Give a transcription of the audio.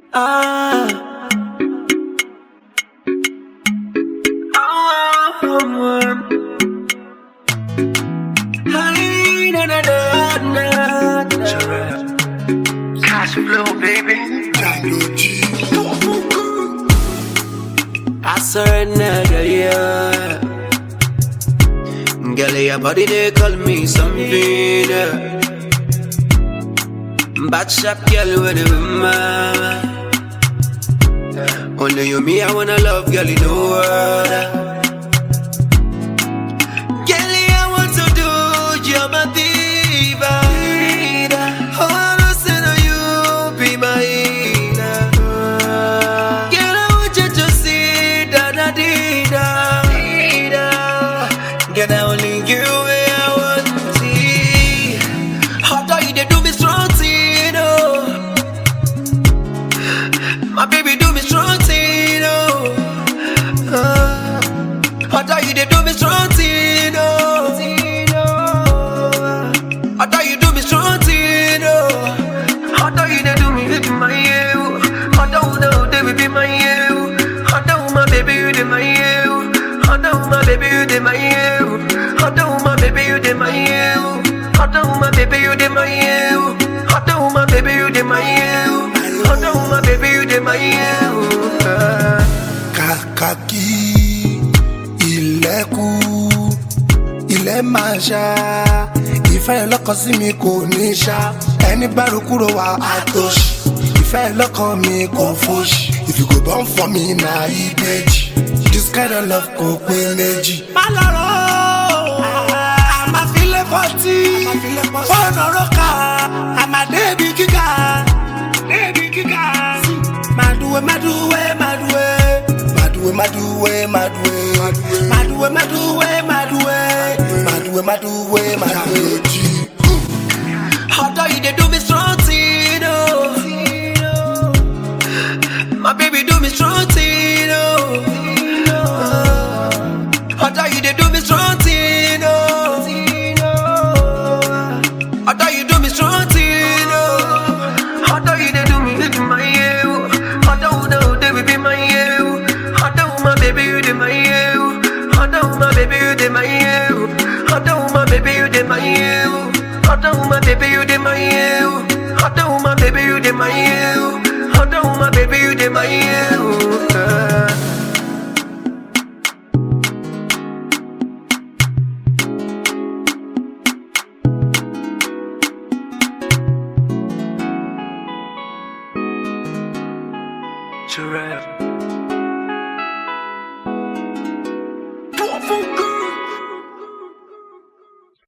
Ah. Ah, um, Hi, na, na, na, na, na. Cash flow, baby. I surrender, yeah. Girl, your body they call me something. yeah. Bad shot, girl, with the mama. Only you, me, I wanna love, girl, in the world. Girl, I want to do, you're my diva. Oh, I know, say, no, you be my healer. Girl, I want you to see that I did that. Girl, I only you where I want to see. How do you they do me strong, thing, oh. My baby do me strong, thing, oh. Ah. How do you they do me strong, thing, oh. How do you do me strong, thing, oh. How do you they do me with my you? How do know they will be my you? How do my baby you they my you? How do my baby you they my you? How do my baby you they my you? How do my baby you they my you? How do my baby you they my you? How do my baby you they my you? Ah. kàkà kí ilẹ̀ kú ilẹ̀ máa ṣá ìfẹ́ lọ́kàn sí mi kò ní ṣá ẹni gbárù kúrò wá àtòṣì ìfẹ́ lọ́kàn mi kò fòṣì if you go born for me na ìbejì this kind of love kò pé méjì. má lọ́rọ̀ àmàfilẹ̀ fọ́tí fọ́ọ̀nù ọ̀rọ̀ká àmàdébí gíga débi gíga. Maduwe, maduwe, maduwe. Maduwe, maduwe, maduwe. Maduwe, maduwe, maduwe. Maduwe, maduwe, maduwe. How do you they do me strong, thing, oh. My baby do me strong, thing, oh. Ah. How do you they do me strong, thing, oh. How do you do me strong, thing, oh. How do you they do me with my you? How do know they will be my you? How do my baby you they my you? How do my baby you they my you? How do my baby you they my you? How do my baby you they my you? How do my baby you they my you? How do my baby you they my you? Ah. Giraffe.